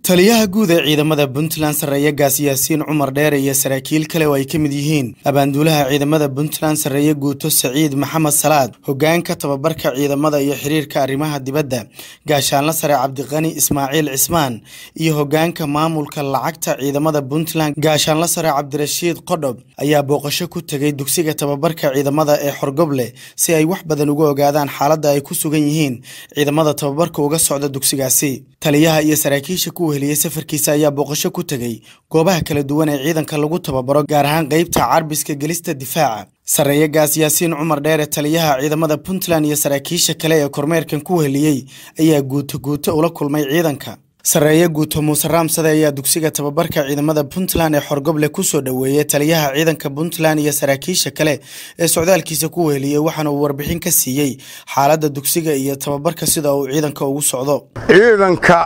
taliyaha guud ee ciidamada puntland sarreeye gaas yaasiin cumar dheere iyo saraakiil kale oo ay ka mid yihiin abaanduulaha ciidamada puntland sarreeye guuto saciid maxamed salaad hogaanka tababarka ciidamada iyo xiriirka arrimaha dibadda gaashaanla sare cabdiqani ismaaciil cismaan iyo hogaanka maamulka lacagta ciidamada puntland gaashaanla sare cabdirashiid qodhob ayaa booqasho ku tegay dugsiga tababarka ciidamada ee xorgoble si ay wax badan uga ogaadaan xaaladda ay ku sugan yihiin ciidamada tababarka uga socda dugsigaasi taliyaha iyo saraakiisha ku weheliyey safarkiisa ayaa booqasho ku tegey goobaha kala duwan ee ciidanka lagu tababaro gaar ahaan qeybta carbiska gelista difaaca sarreeye gaas yaasiin cumar dheere taliyaha ciidamada puntland iyo saraakiisha kale ee kormeerkan ku weheliyey ayaa guuto guuto ula kulmay ciidanka sarreeye guuto muuse raamsade ayaa dugsiga tababarka ciidamada puntland ee xorgoble kusoo dhoweeyey taliyaha ciidanka puntland iyo saraakiisha kale ee socdaalkiisa ku weheliyey waxaana uu warbixin ka siiyey xaaladda dugsiga iyo tababarka sida uu ciidanka ugu socdo ciidanka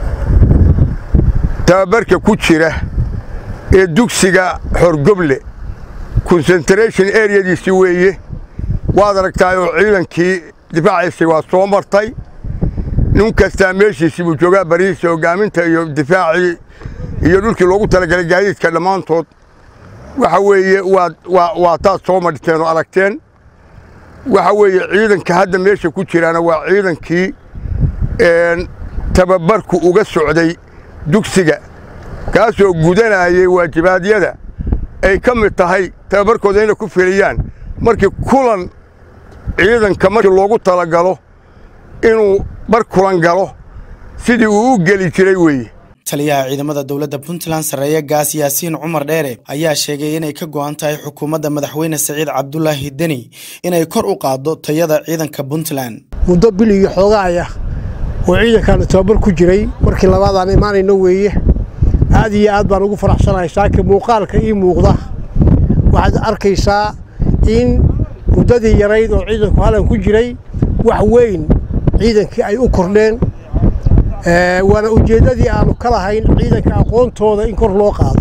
tababarka ku jira ee dugsiga xorgoble concentration areadiisi weeye waad aragtaayoo ciidankii difaaciisii waa soo martay nin kastaa meeshiisii buu joogaa barihiisa hogaaminta iyo difaacii iyo dhulkii loogu talagalay gaadiidka dhammaantood waxa weeye waa taad soo madhiteen oo aragteen waxa weeye ciidanka hadda meesha ku jiraana waa ciidankii tababarku uga socday dugsiga kaasoo gudanayay waajibaadyada ay ka mid tahay tababarkooda inay ku filiyaan markii kulan ciidanka markii loogu talagalo inuu bar kulan galo sidii uu u geli jiray weeye taliyaha ciidamada dowladda puntland sarreeye gaas yaasiin cumar dheere ayaa sheegay inay ka go'an tahay xukuumadda madaxweyne saciid cabdulaahi deni inay kor u qaaddo tayada ciidanka puntland muddo bil iyo xoogaaya oo ciidankaanu tababar ku jiray markii labaadaan imaanayno weeye aad iyo aad baan ugu faraxsanahay saaka muuqaalka ii muuqda waxaad arkaysaa in muddadii yarayd oo ciidanku halan ku jiray wax weyn ciidankii ay u kordheen waana ujeeddadii aanu ka lahayn ciidanka aqoontooda in kor loo qaado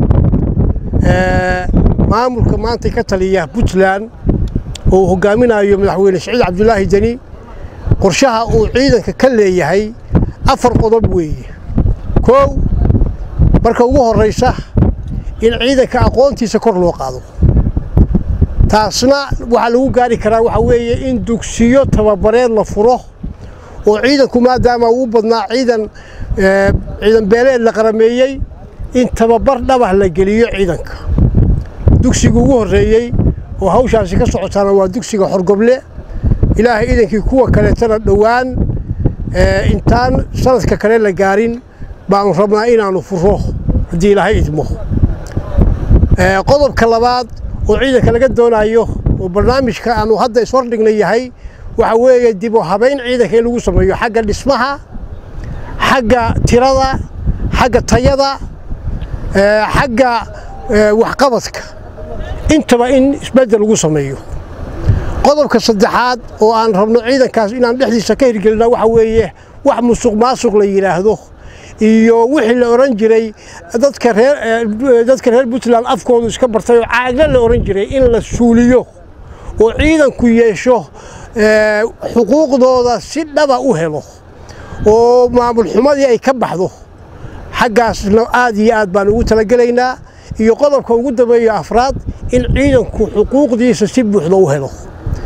maamulka maanta ka taliya puntland oo uu hogaaminayo madaxweyne saciid cabdulaahi deni qorshaha uu ciidanka ka leeyahay afar qodob weeye koow marka ugu horraysa in ciidanka aqoontiisa kor loo qaado taasna waxaa lagu gaari karaa waxaa weeye in dugsiyo tababareed la furo oo ciidanku maadaama uu badnaa ciidan ciidan beeleed la qarameeyey in tababar dhabah la geliyo ciidanka dugsiga ugu horreeyey oo hawshaasi ka socotaana waa dugsiga xorgoble ilaahay iidankii kuwa kaleetana dhowaan intaan sanadka kale la gaarin baanu rabnaa inaannu furo haddii ilaahay idmo qodobka labaad oo ciidanka laga doonayo oo barnaamijka aanu hadda ishordhigna yahay waxa weeye dib u habayn ciidanka in lagu sameeyo xagga dhismaha xagga tirada xagga tayada xagga waxqabadka intaba in isbeddel lagu sameeyo qodobka saddexaad oo aan rabno ciidankaas inaan dhexdiisa ka hirgelina waxa weeye wax musuq maasuq la yidhaahdo iyo wixii la oran jiray dadka reer dadka reer puntland afkoodu iska bartay oo caagla la oran jiray in la suuliyo oo ciidanku yeesho xuquuqdooda si dhaba u helo oo maamul xumadii ay ka baxdo xaggaasna aad iyo aad baan ugu talagelaynaa iyo qodobka ugu dambeeyo afraad in ciidanku xuquuqdiisa si buuxda u helo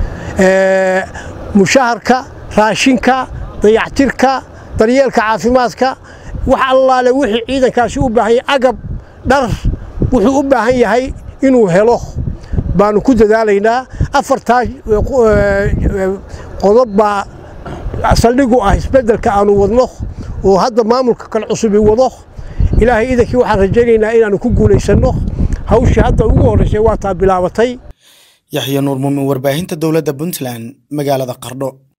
mushaharka raashinka dayactirka daryeelka caafimaadka wax allaale wixii ciidankaasi u baahan yahay agab dhar wuxuu u baahan yahay inuu helo baanu ku dadaalaynaa afartaa qodob baa saldhigu ah isbeddelka aanu wadno oo hadda maamulka kale cusubi wado ilaahay iidankii waxaan rajaynaynaa inaannu ku guulaysanno hawshii hadda ugu horraysay waa taa bilaabatay yaxya nuur muumin warbaahinta dowladda puntland magaalada qardho